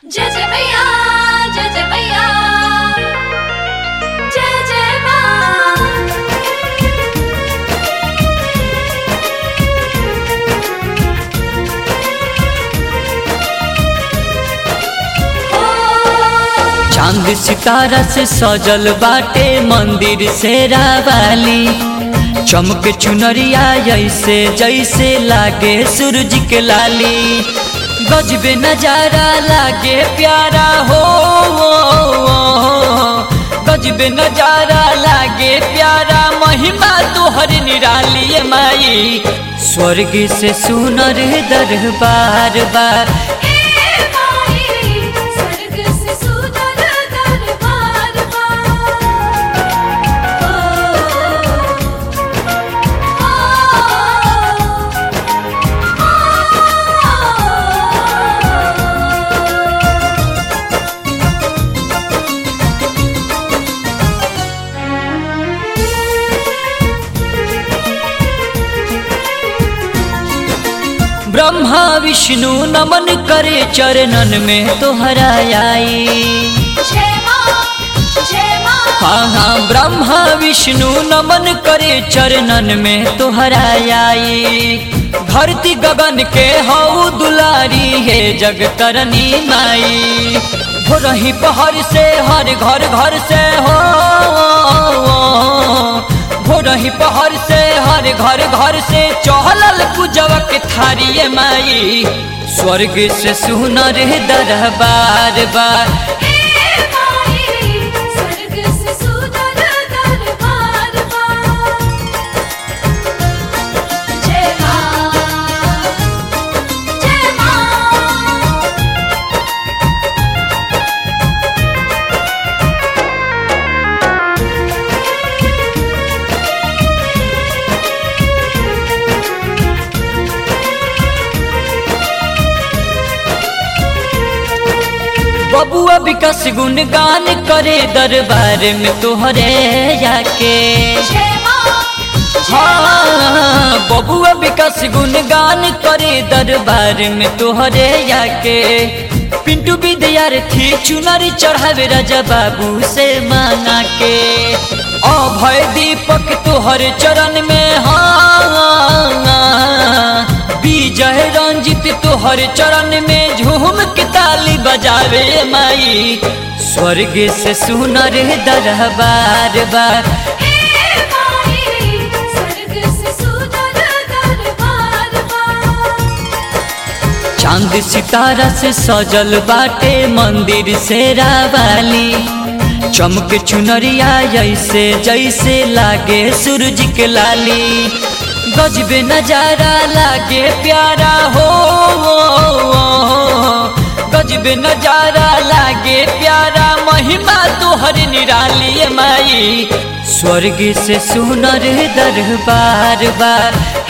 जय जय मैया जय जय मैया जय जय माँ चांद सितारा से सजल बाटे मंदिर से रावाली चमक चुनरिया जैसे जैसे लागे सूरज के लाली गजबे नजारा लागे प्यारा हो गजबे नजारा लागे प्यारा महिमा तोहर निराली ए माई स्वर्ग से सुनर दरबार बार ए माई स्वर्ग से सुंदर दरबार ब्रह्मा विष्णु नमन करे चरणन में तोहरा आई जय माँ जय माँ हाँ हाँ ब्रह्मा विष्णु नमन करे चरणन में तोहरा आई धरती गगन के हऊ दुलारी है जग करनी माई भोरही पहर से हर घर घर से हो भोरही पहर से हर घर घर से चहलल पूजवा के थारी माई स्वर्ग से सुनर दरबार बार ए माई स्वर्ग से सुंदर दरबार जय माँ जय माँ बबुआ विकास गुणगान करे दरबार में तोहरे जाके जय माँ हाँ बबुआ विकास गुणगान करे दरबार में तोहरे जाके पिंटू विद्यार्थी चुनरी चढ़ावे राजा बाबू से मांगा के अभय दीपक तोहर चरण में हाँ विजय रंजित तोहर चरण में झूम के ताली बजावे माई स्वर्ग से सुनर दरबार बार ए माई स्वर्ग से सुंदर दरबार चांद सितारा से सजल बाटे मंदिर से रावाली चमक चुनरिया जैसे जैसे लागे सूरज के लाली गजबे नजारा लागे प्यारा हो गजबे नजारा लागे प्यारा महिमा तोहर निराली ए माई स्वर्ग से सुनर दरबार बार